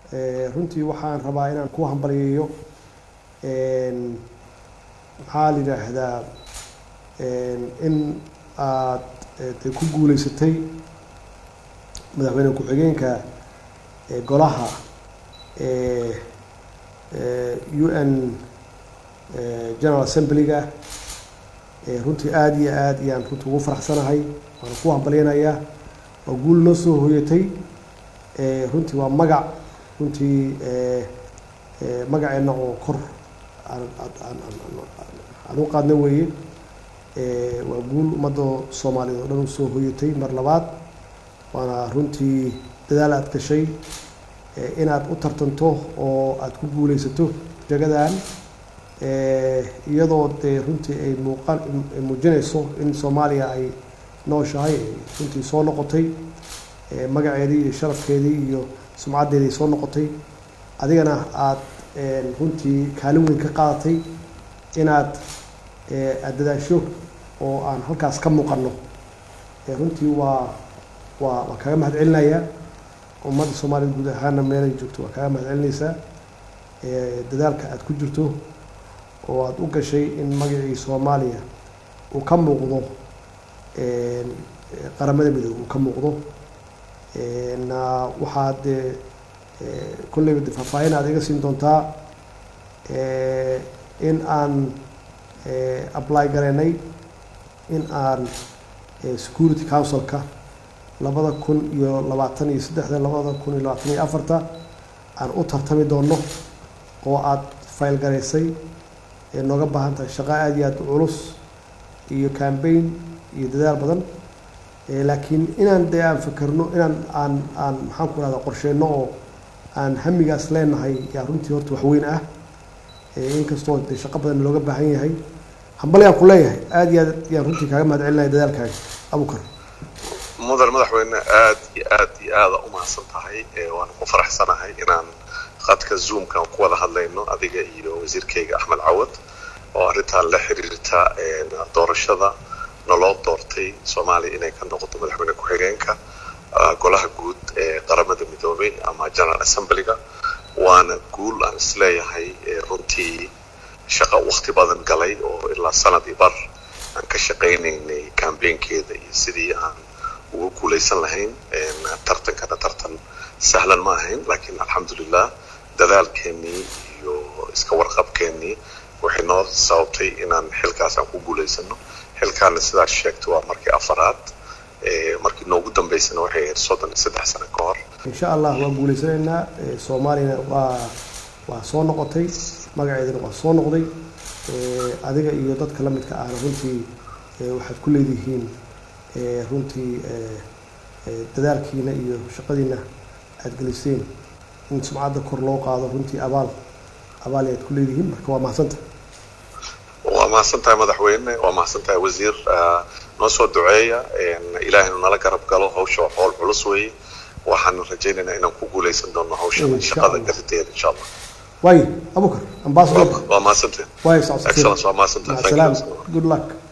runtii waxaan rabaa inaan ku hambaliyeeyo maxaa la yidhaahdaa in aad de ku guuleysatay madaxweyne ku-xigeenka golaha u n general assemblyga runtii aada iyo aad iyaan runtii ugu faraxsanahay waana ku hambalyanayaa waa guul noo soo hoyatay runtii waa magac runtii magaceenna oo kor aan u qaadna weeye waa guul ummadda soomaaliyeed oo dhan u soo hoyatay mar labaad waana runtii dadaal aad gashay inaad u tartanto oo aad ku guuleysato jagadan iyadoo dee runtii ay muuqan muujinayso in soomaaliya ay nooshahay runtii soo noqotay magaceedii iyo sharafkeedii iyo sumcaddeedii soo noqotay adigana aad runtii kaalin weyn ka qaadatay inaad aad dadaasho oo aan halkaas ka muuqano runtii waa waa waa kaga mahad celinayaa ummadda soomaaliyed guud ahaana meelay joogto waa kaga mahad celinaysaa dadaalka aad ku jirto oo aada u gashay in magacii soomaaliya uu ka muuqdo qaramada midoobe uu ka muuqdo na waxaad kolleyba de faahfaahin aad iga siin doontaa in aan apply garaynay in aan security councilka labada kun iyo labaatan iyo saddexda labada kun iyo labaatan iyo afarta aan u tartami doono oo aada fayl garaysay nooga baahan tahay shaqo aada iyo aada u culus iyo cambaign iyo dadaal badan laakiin inaan dee aan fakerno inaan aan aan maxaan ku rahda qorsheyno oo aan hamigaas leenahay yaa runtii horta waxweyn ah inkastoo dee shaqo badan looga baahan yahay hambalyaan ku leeyahay aada iyo aad yaan runtii kaaga mahad celinaya dadaalkaaga abukar mudan madaxweyne aad iyo aad iyo aada u mahadsan tahay waana ku faraxsanahay inaan khadka zoomkan ku wada hadlayno adiga iyo wasiirkayga axmed cawad oo arrintan la xiriirta doorashada naloo doortay soomaaliya inay ka noqoto madaxweyne ku-xigeenka golaha guud ee qaramada midoobay ama general assemblyga waana guul aan isleeyahay runtii shaqo wakti badan galay oo ilaa sanad iyo bar aan ka shaqaynaynay cambaynkeeda iyo sidii aan ugu guulaysan lahayn tartankana tartan sahlan ma ahayn laakiin alxamdulilah dadaalkeenii iyo iska warqabkeenii waxay noo sababtay inaan xilkaas aan ku guulaysano xilkaana sidaas sheegtay waa markii afaraad markii noogu dambeysana waxay ahayd soddon iyo saddex sano ka hor insha allah waa guulaysanaynaa soomaaliyana waa waa soo noqotay magaceedana waa soo noqday adiga iyo dadka la midka ahna runtii waxaad ku leedihiin runtii dadaalkiina iyo shaqadiina aada geliseen in sumcadda kor loo qaado runtii abaal abaal aad ku leedihiin marka waa mahadsanta waa mahadsan tahay madaxweyne waa mahadsan tahay wasiir noo soo duceeya ilaahaynu nala garab galo hawsha waa howl culus weeye waxaan rajaynaynaa inaan ku guulaysan doono hawsha shaqada gariteeda insha allah waayo abukar ambassador waa mahadsantahay waayo socodsiin excellence waa mahadsantahay مع thank you السلامة good luck